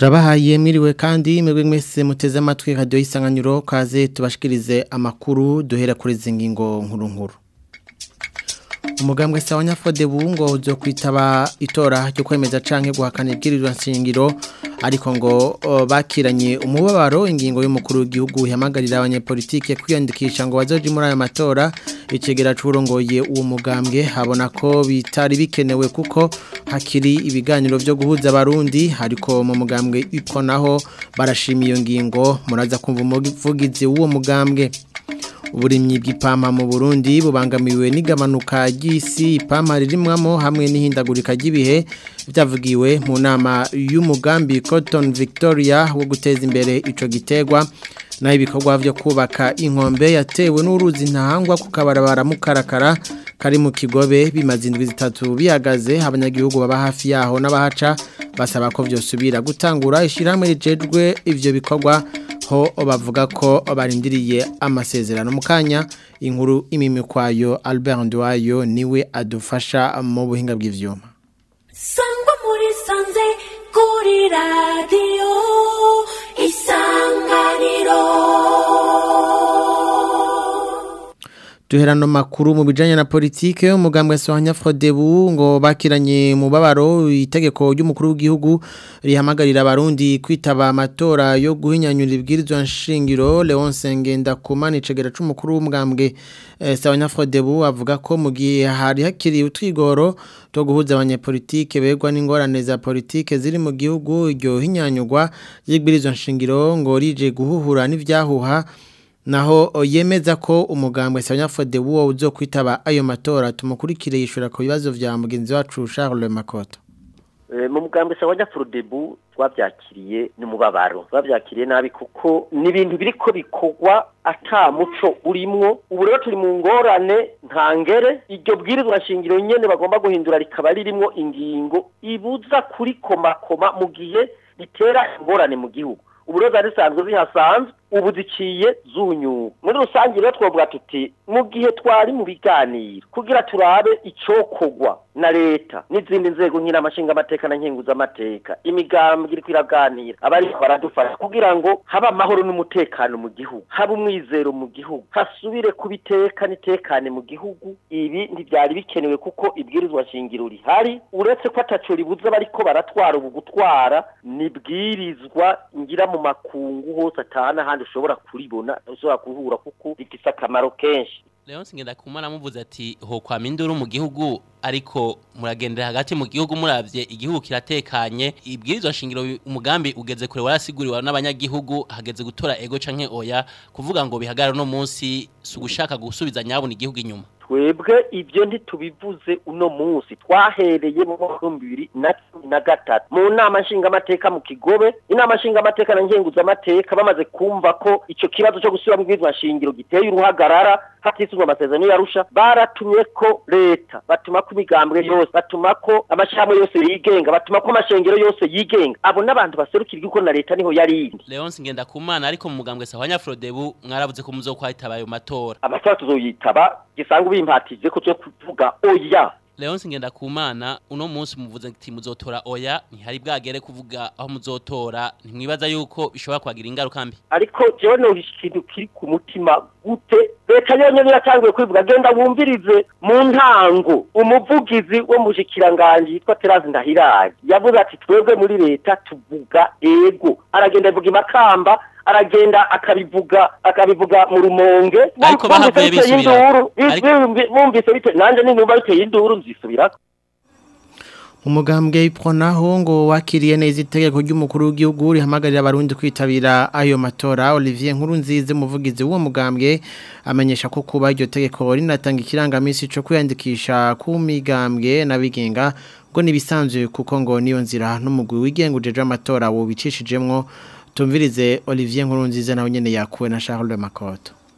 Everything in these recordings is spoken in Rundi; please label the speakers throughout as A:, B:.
A: turabahaye mwiriwe kandi mwebwe mwese muteze amatwi radio isanganiro kaze tubashikirize amakuru duhera kuri zingingo nkuru nkuru umugambwe sawa nyafode bungo uzo kwitaba itora ryo kwemeza canke guhakana ibwirizwa nshingiro ariko ngo o, bakiranye umubabaro ingingo y'umukuru w'igihugu ihamagarira abanyepolitike kwiyandikisha ngo bazoje muri ayo matora icegera curongoye uwo mugambwe habona ko bitari bikenewe kuko hakiri ibiganiro byo guhuza abarundi ariko mu mugambwe iko naho barashima iyo ngingo muraza kumva umuvugizi w'uwo mugambwe uburimyi bw'ipampa mu Burundi bubangamiwe n'igabanuka ry'isi ipampa ririmwamo hamwe n'ihindagurika ry'ibihe byavugiwe mu nama y'umugambi Cotton Victoria wo guteza imbere ico gitegwa naho ibikorwa byo kubaka inkombe yatewe n'uruzi ntahangwa ku kabarabara mukarakara kari mu kigobe bimaze indwi zitatu bihagaze abanyagihugu baba hafi yaho n'abahaca basaba ko byosubira gutangura ishyirahamwe rijejwe ivyo bikorwa ho bavuga ko barindiriye amasezerano mu kanya inkuru imimikwayo Albert Ndwayo niwe adufasha mu buhinga bw'ivyuma
B: sangwa muri sanze kuri radio isanganiro
A: duherano makuru mu bijanye na politike umugambwe Sohanya Frodebu ngo bakiranye mu babaro itegeko ry'umukuru w'igihugu rihamagarira abarundi kwitaba amatora yo guhinyanyura ibwirizwa nshingiro Leon Sengenda kumana icegera c'umukuru w'umugambwe eh, Sohanya Frodebu avuga ko mu gihe hari hakiri utwigoro to guhuza abanyepolitike begwa n'ingorane za politike ziri mu gihugu iryo hinyanyurwa y'ibwirizwa nshingiro ngo rije guhuhura n'ivyahuha naho yemeza ko umugambwe Sanyafode wo uzo kwitaba ayo matora tumukurikire yishura ku bibazo vya mugenzi wacu Charles Makoto
C: mu mugambwe sawanya Frodebu twabyakiriye ni mubabaro twabyakiriye nabi kuko ni ibintu biriko bikorwa ata muco urimwo ubu rero turi mu ngorane ntangere iryo bwirizwa shingiro nyene bagomba guhindura rikaba ririmwo ingingo ibuza kurikomakoma mu gihe ritera ingorane mu gihugu ubu rero zari zisanzwe zihasanzwe ubu ziciye zunyuka muri rusange rero twavuga tuti mu gihe twari mu biganiro kugira turabe icokogwa na leta n'izindi nzego nk'iramashinga amateka na nkenguza amateka imigambwe iriko iraganira abari baradufasha kugira ngo habe amahoro n'umutekano mu gihugu habe umwizero mu gihugu hasubire kubiteka n'itekane mu gihugu ibi ntibyari bikenewe kuko ibwirizwa shingiro rihari uretse ko ataco ribuza bariko baratwara ubu gutwara nibwirizwa ngira mu makungu hose atana handi ushobora kuribona ushobora kuhura kuko rifise akamaro kenshi
D: Leon Singenda kumana muvuze ati ho kwa minduru mu gihugu ariko muragendera hagati mu gihugu muravye igihugu kiratekanye ibwirizwa shingiro umugambi ugeze kure warasiguriwa n'abanyagihugu hageze gutora ego canke oya kuvuga ngo bihagarara no munsi sugushaka gusubiza nyabona igihugu inyuma
C: twebwe ibyo ntitubivuze uno munsi twahereye mu mwaka w'ibihumbi bibiri na cumi na gatatu mu nama nshingamateka mu kigobe inama nshingamateka na nkenguzamateka bamaze kumva ko icyo kibazo cyo gusubira mu bwirizwa shingiro giteye uruhagarara hatisuzwa amasezerano yarusha baratumye ko leta batuma ko imigambwe yose batuma ko amashyirahamwe yose yigenga batuma ko amashengero yose yigenga abo n'abantu baserukira igihugu na leta niho yarindi
D: Leon Singenda kumana ariko mu mugambwe Sahwanya Frodebu mwaravuze ko muzokwitaba ayo matora
C: amatora tuzoyitaba gisanga ubimpatije ko cyo kuvuga oya
D: Leon Singenda kumana uno munsi muvuze ati muzotora oya ntihari bwagere kuvuga aho muzotora ntimwibaza yuko bishobora kwagira ingaruka mbi
C: ariko jewe no ikintu kiri ku mutima gute leta yonyene iratanguye kwivuga genda wumvirize mu ntango umuvugizi wo mu bushikiranganje yitwa Terence Ndahiraye yavuze ati twebwe muri leta tuvuga ego aragenda avuga imakamba aragenda akabivuga akabivuga mu rumonge
D: Ariko bahavuye bisubira. Ariko-
C: bumvise bite nanje ninumva biteye induru nzisubirako
A: umugambwe ipronaho ngo wakiriye neza itegeko ry'umukuru w'igihugu rihamagarira abarundi kwitabira ayo matora Olivier Nkurunzize umuvugizi w'uwo mugambwe amenyesha ko kuba iryo tegeko rinatanga ikirangamisi cyo kwiyandikisha ku migambwe n'abigenga ngo nibisanzwe kuko ngo niyo nzira n'umugwi wigenga ujeje amatora wo bicishijemwo tumvirize Olivier Nkurunzize nawe nyene yakuwe na Charles Makoto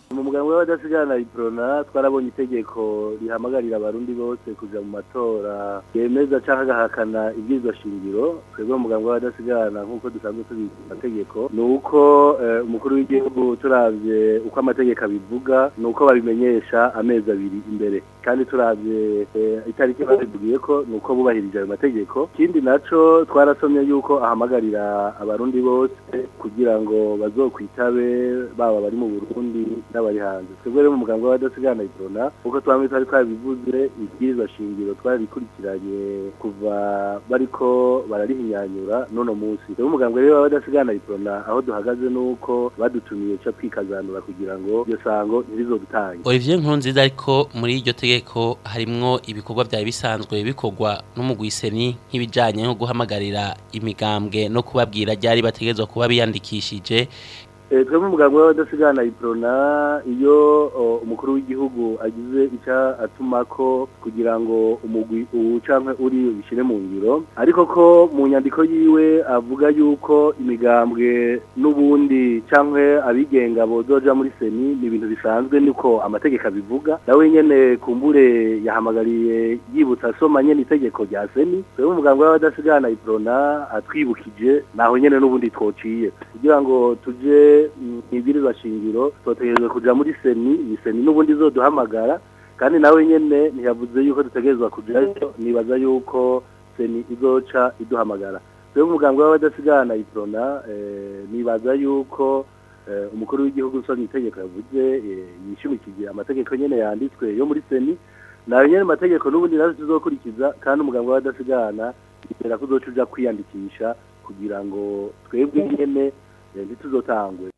E: mu muganga w'abadasigana iprona twarabonye itegeko rihamagarira abarundi bose kuja mu matora yemeza canke agahakana ibwirizwa shingiro twebwe mu muganga w'abadasigana nk'uko dusanzwe tubizi amategeko ni uko eh, umukuru w'igihugu turavye uko amategeko abivuga ni uko babimenyesha amezi abiri imbere kandi turavye eh, itariki babivugiye ko ni uko bubahirije ayo mategeko ikindi naco twarasomye yuko ahamagarira abarundi bose kugira ngo bazokwitabe baba bari mu Burundi n'abari hanze twebwe rero mu muganga w'abadasigana iprona uko twamwe twari twabivuze ibwirizwa shingiro twarikurikiranye kuva bariko bararihinyanyura n'uno munsi twebwe umuganga rero w'abadasigana iprona aho duhagaze nuko badutumiye ca twikazanura kugira ngo iyo sango ntirizodutange
D: Olivier Nkurunziza ariko muri iryo tegeko harimwo ibikorwa byari bisanzwe bikorwa n'umugwiseni nk'ibijanye no guhamagarira imigambwe no kubabwira ryari bategezwa kuba biyandikishije
E: Eh, twebwe umuganga w'abadasigana iprona iyo o, umukuru w'igihugu agize ica atumako kugira ngo umugwi uwu canke uri bishire mu ngiro ariko ko mu nyandiko yiwe avuga yuko imigambwe n'ubundi canke abigenga bozoja muri seni ni ibintu bisanzwe niko amategeko abivuga nawe nyene kumbure yahamagariye yibutsa asoma nyene itegeko rya seni twebwe umuganga w'abadasigana iprona atwibukije naho nyene n'ubundi twociye kugira ngo tuje ibwirizwa shingiro twotegerezwa kuja muri seni iyi seni n'ubundi izoduhamagara kandi nawe nyene ntiyavuze yuko dutegerezwa kujayo nibaza yuko seni izoca iduhamagara twebwe umuganga w'abadasigana iprona eh, nibaza yuko eh, umukuru w'igihugu usomye itegeko yavuze eh, yishimikije amategeko nyene yanditswe yo muri seni nayo nyene amategeko n'ubundi nazo tuzokurikiza kandi umuganga w'abadasigana yizera ko uzoca uja kwiyandikisha kugira ngo twebwe nyene eh, ntituzotangwe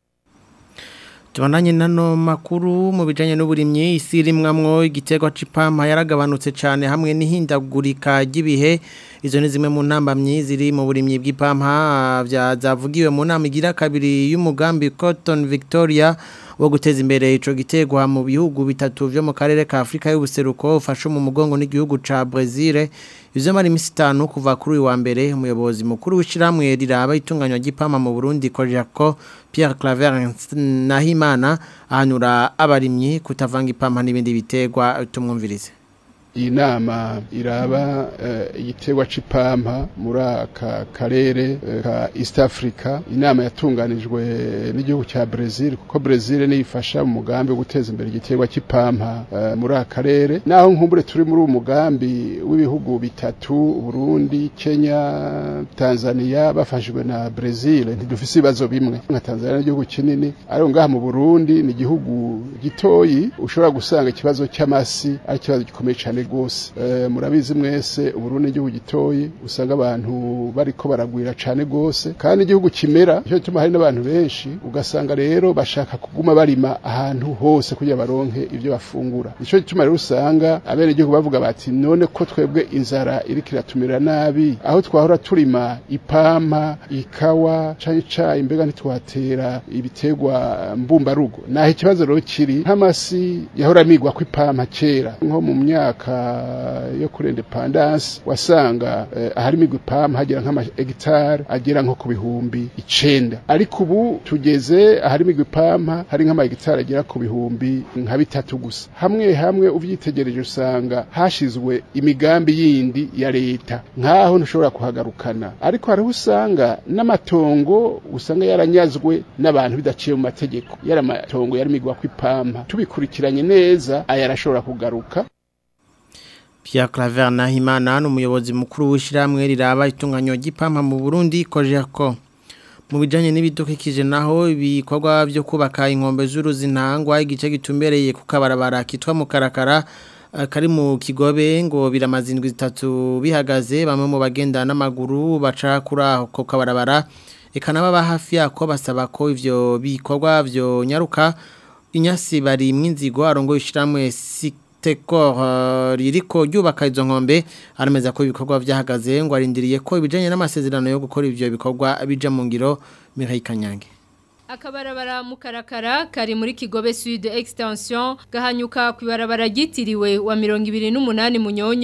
A: Tubandanye nano makuru mu bijanye n'uburimyi isi rimwamwo igiterwa c'ipampa yaragabanutse cyane hamwe n'ihindagurika ry'ibihe izo ni zimwe mu ntambamyi ziri mu burimyi bw'ipampa bya zavugiwe mu nama igira kabiri y'umugambi Cotton Victoria wo guteza imbere ico giterwa mu bihugu bitatu vyo mu karere ka Afrika y'ubuseruko ufashe mu mugongo n'igihugu ca Brazil Izo mari imisi itanu kuva kuri uyu wa mbere umuyobozi mukuru w'ishiramwe riraba itunganywa ry'ipampa mu Burundi Kojako Pierre Claver Nahimana ahanura abarimyi kutavanga ipampa n'ibindi biterwa tumwumvirize
F: iyi nama iraba eh, igiterwa c'ipampa muri aka karere eh, ka East Africa inama yatunganijwe n'igihugu cya Brazil kuko Brazil niyo ifasha mu mugambi wo guteza imbere igiterwa c'ipampa eh, muri aka karere naho nkumbure turi muri uwo mugambi w'ibihugu bitatu Burundi Kenya Tanzania bafashijwe na Brazil ntidufise ibibazo bimwe nka Tanzania n'igihugu kinini ariko ngaha mu Burundi ni igihugu gitoyi ushobora gusanga ikibazo cy'amasi ari ikibazo gikomeye cyane gose uh, murabizi mwese uburundi igihugu gitoyi usanga abantu bariko baragwira cane gose kandi igihugu kimera cyo gituma hari n'abantu benshi ugasanga rero bashaka kuguma barima ahantu hose kugira baronke ivyo bafungura nico gituma rero usanga abene igihugu bavuga bati none ko twebwe inzara iriko iratumira nabi aho twahora turima ipampa ikawa canke icayi mbega ntitwatera ibiterwa mbumbarugo naho ikibazo rero kiri nk'amasi yahora amigwa ko ipampa kera nko mu myaka yo kuri independence wasanga eh, ahari imigwi pam hagera nk'ama hegitari agera nko ku bihumbi icenda ariko ubu tugeze ahari imigwi pampa hari nk'ama hegitari agera ku bihumbi nka bitatu gusa hamwe hamwe uvyitegereje usanga hashizwe imigambi yindi ya leta nkaho ntushobora kuhagarukana ariko hariho usanga n'amatongo usanga yaranyazwe n'abantu bidaciye mu mategeko yari amatongo yari imigwa kw'ipampa tubikurikiranye neza aya arashobora kugaruka
A: Pierre Claver Nahimana n'umuyobozi mukuru w'ishiramwe riraba itunganywa ry'ipampa mu Burundi Kojako mu bijanye n'ibidukikije naho ibikorwa byo kubaka inkombe z'uruzi ntangwa igice gitumbereye ku kabarabara kitwa mu karakara kari mu kigobe ngo biramaze indwi zitatu bihagaze bamwe mu bagenda n'amaguru baca kuri ako kabarabara ikanaba hafi yako basaba ko ivyo bikorwa byo nyaruka inyasi bari mw'inzigo arongo ishiramwe sik tekor ririko ryubaka izo nkombe arameza ko ibikorwa byahagaze ngo arindiriye ko ibijanye n'amasezerano yo gukora ivyo bikorwa bija mu ngiro Mihaye Kanyange
G: Akabarabara mukarakara kari muri Kigobe Sud Extension gahanyuka kwibarabara gitiriwe wa 28 munyonyo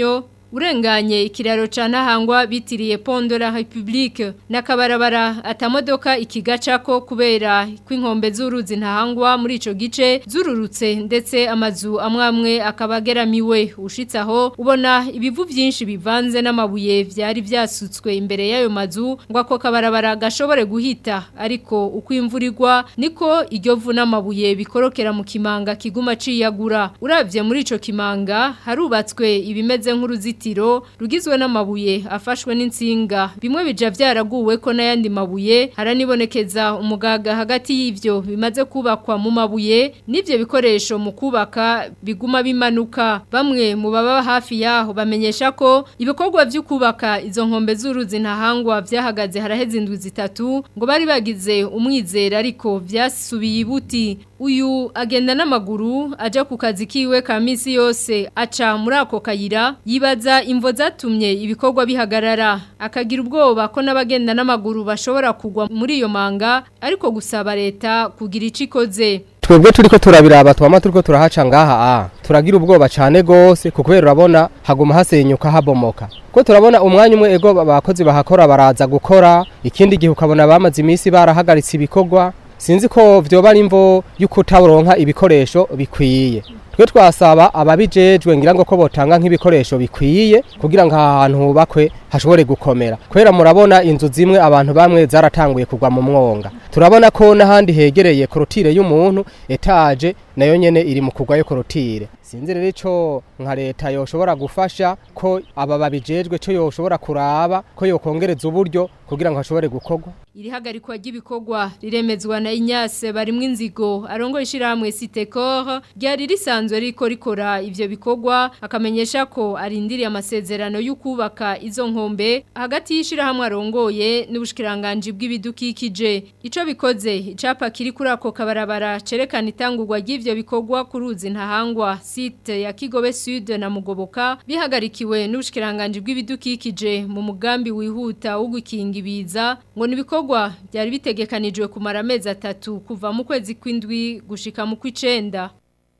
G: urenganye ikiraro ca ntahangwa bitiriye Pont de la République n'akabarabara atamodoka ikigacako kubera kw'inkombe z'uruzi ntahangwa muri ico gice zururutse ndetse amazu amwe amwe akabageramiwe ushitse aho ubona ibivu byinshi bivanze n'amabuye vyari vyasutswe imbere y'ayo mazu ngo ako kabarabara gashobore guhita ariko uko imvura igwa niko iryo vu n'amabuye bikorokera mu kimanga kiguma ciyagura uravye muri ico kimanga harubatswe ibimeze nk'uruzitiro rugizwe n'amabuye afashwe n'insinga bimwe bija vyaraguwe ko n'ayandi mabuye haranibonekeza umugaga hagati y'ivyo bimaze kubakwa mu mabuye n'ivyo bikoresho mu kubaka biguma bimanuka bamwe mu baba hafi yaho bamenyesha ko ibikorwa vyo kubaka izo nkombe z'uruzi ntahangwa vyahagaze haraheze indwi zitatu ngo bari bagize umwizera ariko vyasubiye ibuti uyu agenda n'amaguru aja ku kazi kiwe ka misi yose aca muri ako kayira yibaza imvo zatumye ibikorwa bihagarara akagira ubwoba ko n'abagenda n'amaguru bashobora kugwa muri iyo manga ariko gusaba leta kugira ico ikoze
H: twebwe turiko turabiraba twama turiko turahaca ngaha a turagira ubwoba cane gose kuko urabona haguma hasenyuka habomoka ko turabona umwanya umwe ego abakozi bahakora baraza gukora ikindi gihe ukabona bamaze iminsi barahagaritse ibikorwa sinzi ko vyoba ari imvo yuko utaronka ibikoresho bikwiye twe twasaba ababijejwe ngira ngo ko botanga nk'ibikoresho bikwiye kugira ngo aha hantu hubakwe hashobore gukomera kubera murabona inzu zimwe abantu bamwe zaratanguye kugwa mu mwonga turabona ko n'ahandi hegereye korotire y'umuntu etaje nayo nyene iri mu kugwayo korotire sinzi rero ico nka leta yoshobora gufasha ko aba babijejwe co yoshobora kuraba ko yokongereza uburyo kugira ngo hashobore gukorwa
G: irihagarikwa ry'ibikorwa riremezwa na Inyase barimwe inzigo arongo ishiramwe Sitecor ryari risanzwe riko rikora ivyo bikorwa akamenyesha ko arindiriye amasezerano y'ukubaka izo nkombe hagati y'ishirahamwe arongoye n'ubushikiranganje bw'ibidukikije ico bikoze icapa kiri kuri ako kabarabara cerekana itangurwa ry'ivyo bikorwa ku ruzi ntahangwa site ya Kigobe Sud na Mugoboka bihagarikiwe n'ubushikiranganje bw'ibidukikije mu mugambi wihuta wo gukinga ibiza ngo nibikorwa byari bitegekanijwe kumara amezi atatu kuva mu kwezi kw'indwi gushika mu kw'icenda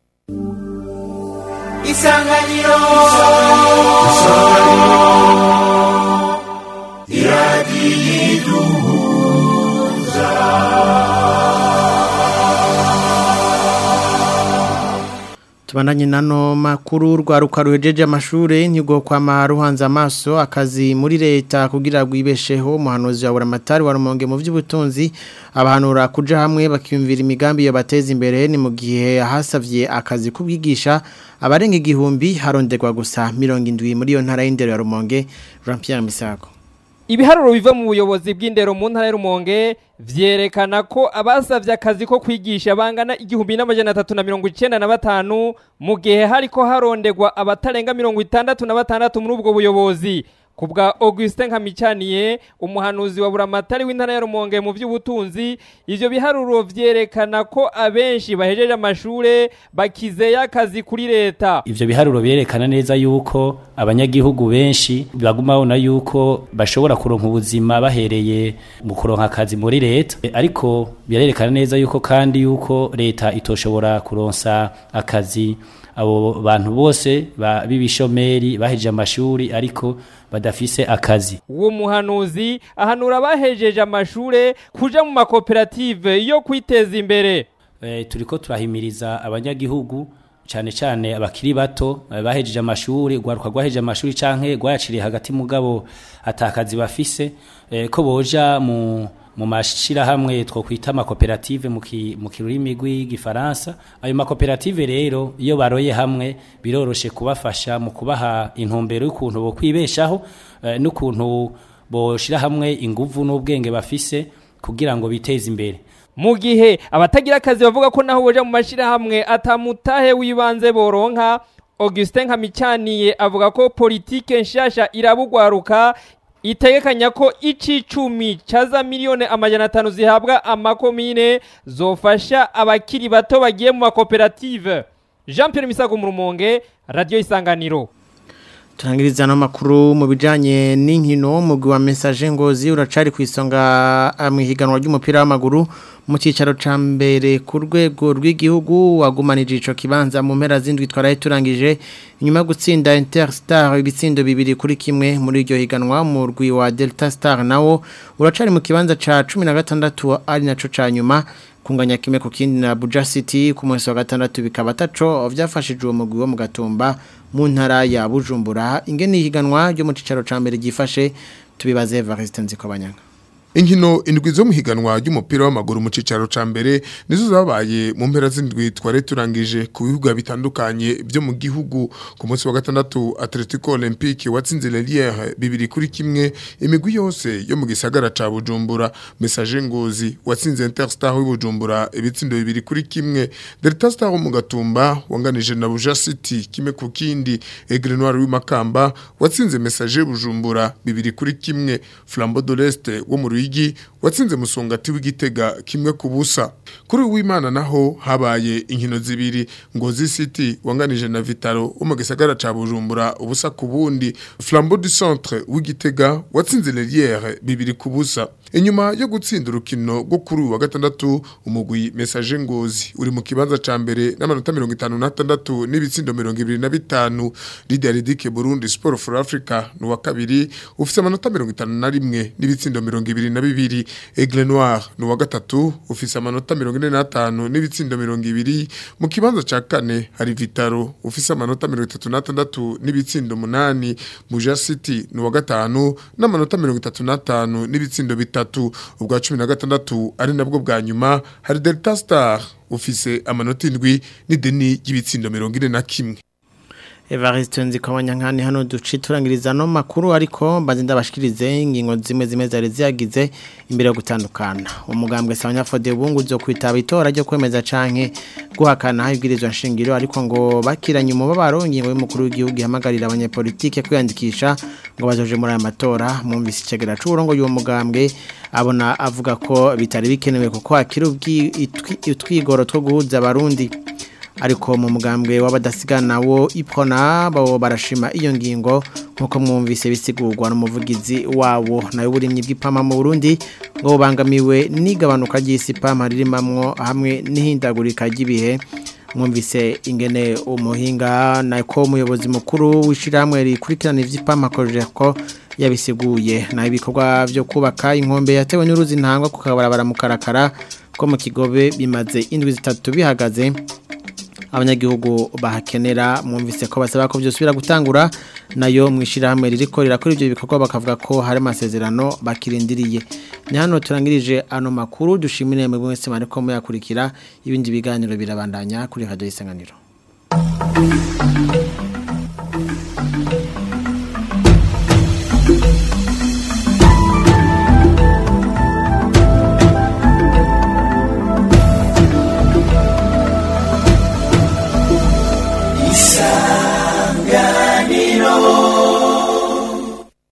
B: isanganiro
A: Tubandanye nano makuru rwaruka ruhejeje amashure ntigo kwa ruhanze amaso akazi muri leta kugira gwibesheho umuhanuzi wa buramatari wa rumonge mu by'ubutunzi abahanura kuja hamwe bakiyumvira imigambi yo bateza imbere ni mu gihe hasavye akazi kubwigisha abarenga igihumbi haronderwa gusa 70 muri yo ntara y'indero ya rumonge Jean Pierre Misako
I: Ibiharuro biva mu buyobozi bw'indero mu ntara y'Rumonge vyerekana ko abasavye akazi ko kwigisha bangana igihumbi n'amajana atatu na mirongo icenda na batanu mu gihe hariko harondegwa abatarenga mirongo itandatu na batandatu muri ubwo buyobozi kubwa Augustin Nkamicaniye umuhanuzi wa buramatari w'intara ya Rumonge mu by'ubutunzi ivyo biharuro vyerekana ko abenshi bahejeje amashure bakizeye akazi kuri leta
J: ivyo biharuro byerekana neza yuko abanyagihugu benshi baguma babona yuko bashobora kuronka ubuzima bahereye mu kuronka akazi muri leta E, ariko birerekana neza yuko kandi yuko leta itoshobora kuronsa akazi abo bantu bose ba- b'ibishomeri bahejeje amashuri ariko badafise akazi
I: uwo muhanuzi ahanura abahejeje amashure kuja mu makoperative yo kwiteza imbere
J: e, turiko turahimiriza abanyagihugu cyane cyane abakiri bato eh, bahejeje amashuri gwaruka gwahejeje amashuri canke gwayaciriye hagati mugabo atakazi bafise eh, ko boja mu mu mashirahamwe twokwita amakoperative mu ki- mu kirurimi rw'igifaransa ayo makoperative rero iyo baroye hamwe biroroshe kubafasha mu kubaha intumbero y'ukuntu bo kwibeshaho eh, n'ukuntu boshira hamwe inguvu n'ubwenge bafise kugira ngo biteze imbere
I: mu gihe abatagira akazi bavuga ko naho boja mu mashirahamwe atamutahe w'ibanze boronka Augustin Nkamicaniye avuga ko politike nshasha irabugwaruka itegekanya ko icicumi caza miliyoni amajana atanu zihabwa amakomine zofasha abakiri bato bagiye mu makoperative Jean Pierre Misago mu Rumonge Radio Isanganiro
A: turangiriza no makuru mu bijanye n'inkino mugwi wa message ngozi uracari ku isonga mu higanwa ry'umupira w'amaguru mu cicaro ca mbere ku rwego rw'igihugu wagumanije ico kibanza mu mpera zindwi twaraye turangije inyuma gutsinda Interstar ibitsindo bibiri kuri kimwe muri iryo higanwa mu rwi wa Delta Star nawo uracari mu kibanza ca 16 ari naco ca nyuma kunganya kimwe ku kindi na Buja City ku munsi wa gatandatu bikaba taco vyafashije uwo mugwi wo mu gatumba mu ntara ya Bujumbura ingene higanwa ryo mu cicaro ca mbere gifashe tubibaze Evariste Nzikobanyanga
K: Inkino indwi zo muhiganwa ry'umupira w'amaguru mu cicaro ca mbere nizo zabaye mu mpera z'indwi tware turangije ku bihugu bitandukanye byo mu gihugu ku munsi wa gatandatu Atletico Olympique watsinze Lelière bibiri kuri kimwe imigwi yose yo mu gisagara ca Bujumbura Message Ngozi watsinze Interstar w'Ibujumbura ibitsindo bibiri kuri kimwe Delta Star mu gatumba wanganije na Buja City kimwe ku kindi Aigle Noir w'imakamba watsinze Message Bujumbura bibiri kuri kimwe Flambeau de l'Est wo mu Ruyigi watsinze musongati w'igitega kimwe ku busa kuri uwimana naho habaye inkino zibiri ngozi city wanganije na vitaro wo mu gisagara ca bujumbura ubusa ku bundi flambeau du centre w'igitega watsinze lelière bibiri ku busa inyuma yo gutsinda urukino rwo kuri uyu wa gatandatu umugwi message ngozi uri mu kibanza ca mbere n'amanota mirongo itanu n'atandatu n'ibitsindo mirongo ibiri na bitanu lidia ridike burundi sport for africa ni uwa kabiri ufise amanota mirongo itanu na rimwe n'ibitsindo mirongo ibiri na bibiri Aigle Noir ni uwa gatatu ufise amanota mirongo ine n'atanu n'ibitsindo mirongo ibiri mu kibanza ca kane hari Vitaro ufise amanota mirongo itatu n'atandatu n'ibitsindo munani Buja City ni uwa gatanu n'amanota mirongo itatu n'atanu n'ibitsindo bitatu ubwa cumi na gatandatu ari nabwo bwa nyuma hari Delta Star ufise amanota indwi n'ideni ry'ibitsindo mirongo ine na kimwe
A: Evariste nzikobanya nkani hano duci turangiriza no makuru ariko mbaze ndabashikirize ingingo zimwe zimwe zari ziyagize imbere yo gutandukana umugambwe sanya fode bungu zo kwitaba itora ryo kwemeza canke guhakana ibwirizwa nshingiro ariko ngo bakiranye umubabaro ingingo y'umukuru w'igihugu ihamagarira abanyepolitike kwiyandikisha ngo bazoje muri aya matora mwumvise icegera c'uburongo y'uwo mugambwe abona avuga ko bitari bikenewe kuko hakiri utwigoro two guhuza abarundi ariko mu mugambwe w'abadasigana wo ipona bo barashima iyo ngingo nkuko mwumvise bisigurwa n'umuvugizi wabo nayo burimyi bw'ipama mu Burundi ngo bangamiwe n'igabanuka ry'isipama ririmamwo hamwe n'ihindagurika ry'ibihe mwumvise ingene umuhinga nako umuyobozi mukuru w'ishyirahamwe rikurikirana iby'ipama ko yabisiguye naho ibikorwa byo kubaka inkombe yatewe n'uruzi ntangwa ku kabarabara mu karakara ko mu kigobe bimaze indwi zitatu bihagaze abanyagihugu bahakenera mwumvise ko basaba ko byosubira gutangura nayo mwishirahamwe ririko rirakora ibyo bikorwa bakavuga ko hari amasezerano bakirindiriye ni hano turangirije ano makuru dushimire mu mwese mariko muyakurikira ibindi biganiro birabandanya kuri radio isanganiro